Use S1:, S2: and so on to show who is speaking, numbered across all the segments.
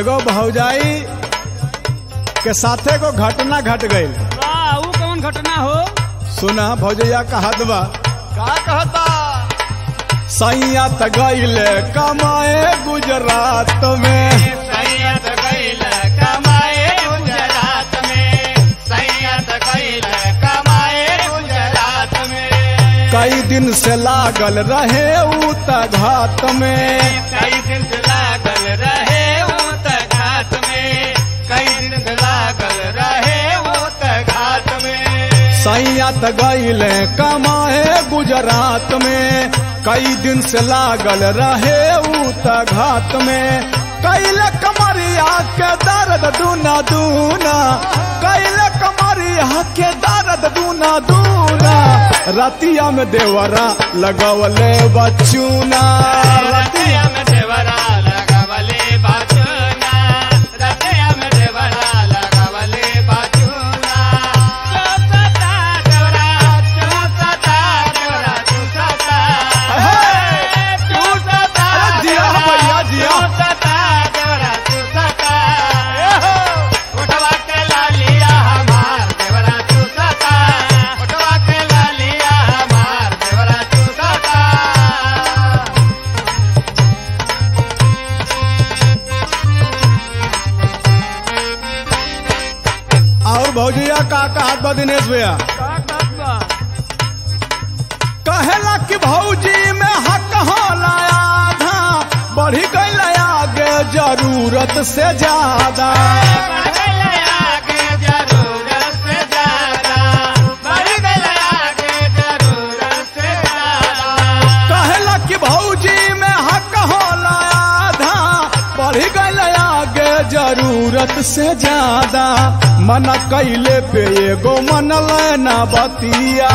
S1: एगो भौजाई के साथे को घटना घट गई
S2: वाह ऊ कौन घटना हो
S1: सुना भौजैया कहत बा
S3: का कहता
S1: सैया त गईले कमाए गुजरात में
S3: सैयद गईल कमाए गुजरात में सैयद गईल कमाए गुजरात में
S1: कई दिन से लागल रहे ऊ त घात में
S3: कई दिन से लागल रहे वो त घाट में कई दिन से लागल रहे वो त घाट में
S1: सैया त गईले कमाए गुजरात में कई दिन से लागल रहे ऊ त घात में कैले कमरिया के दर्द दूना दूना कैले कमरिया के दर्द दूना दूना रतिया में देवरा लगवले बचूना
S3: रतिया में देवरा लगावले बाचुना रतिया में देवरा लगावले बाचुना चौसता देवरा चौसता देवरा चौसता चौसता
S1: अरे जिया भैया, जिया।
S3: चौसता देवरा चौसता उठवा के लालिया हमार देवरा चौसता उठवा के लालिया हमार देवरा चौसता
S1: और भौजिया का कहत बा दिनेश भैया
S2: का बात बा
S1: कहेला कि भौजी में हक होला आधा बढ़ी गई आगे जरूरत से ज्यादा कहेला कि भौजी में हक होला आधा बढ़ी गई आगे जरूरत से ज्यादा मन कैले पे एगो मन लेना बतिया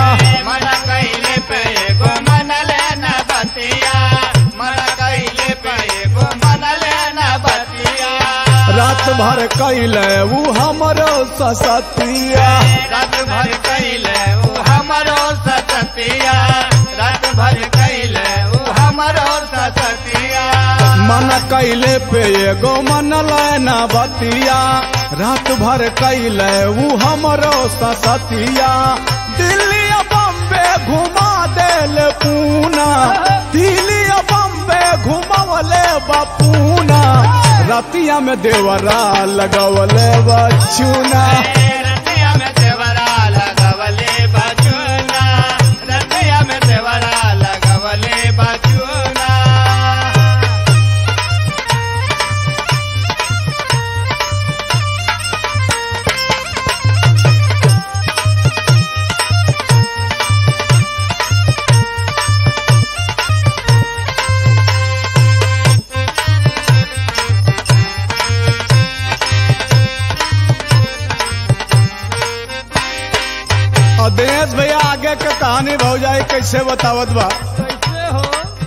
S1: रात भर कैले ऊ हमरो ससतिया
S3: रात भर कैले ऊ हमरो सततिया रात भर कैले ऊ हमरो सततिया
S1: मन कैले पे एगो मन लेना बतिया रात भर कैले ऊ हमरो ससतिया दिल्ली आ बम्बे घुमा देल पूना दिल्ली आ बम्बे घुमावले बपूना रतिया में देवरा लगवले बचूना
S3: रतिया में देवरा लगवले बचुना रतिया में देवरा लगवले बचुना
S1: और दिनेश भैया आगे के कहानी भौजाई कैसे बतावत बा
S2: कैसे हो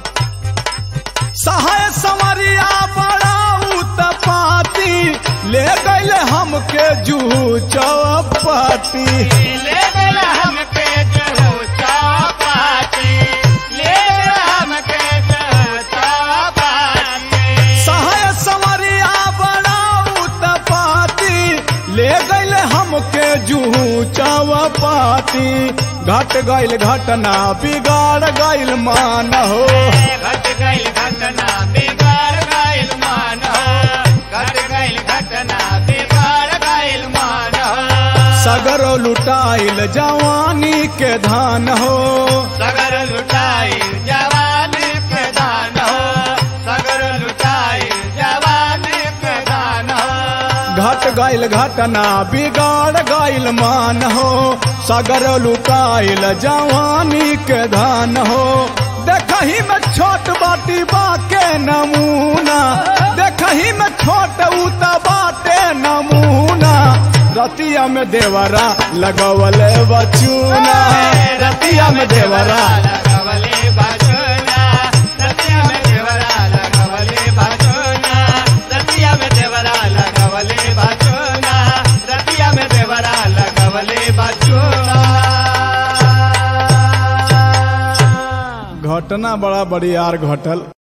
S1: सहाय समरिया बड़ा उत्पाती ले गईले हमके जू चौपाती
S3: ले गेला हमके जो चौपाटी ले गेला हमके जो चौपाटी
S1: सहाय समरिया बड़ा उत्पाती ले गईले हमके जू चौपाती घट गईल घटना बिगाड़ गईल मान हो
S3: घट गईल घटना बिगाड़ गईल मान घट गईल घटना बिगाड़ गईल मान
S1: सगरो लुटाइल जवानी के धान हो
S3: सगर लुटाई जवान के दान हो सगर लुटाई जवान के दान हो
S1: घट गईल घटना बिगाड़ गईल मान हो सगर लुटाइल जवानी के धान हो देखही में छोट बाटी बाके नमूना देखही में छोट उता बाटे नमूना रतिया में देवरा लगवले बचूना रतिया में देवरा
S3: लगवले बाजोना रतिया में देवरा लगवले बाजोना रतिया में देवरा लगवले बाजोना रतिया में देवरा लगवले बाजोना
S1: घटना बड़ा बड़ी यार घटल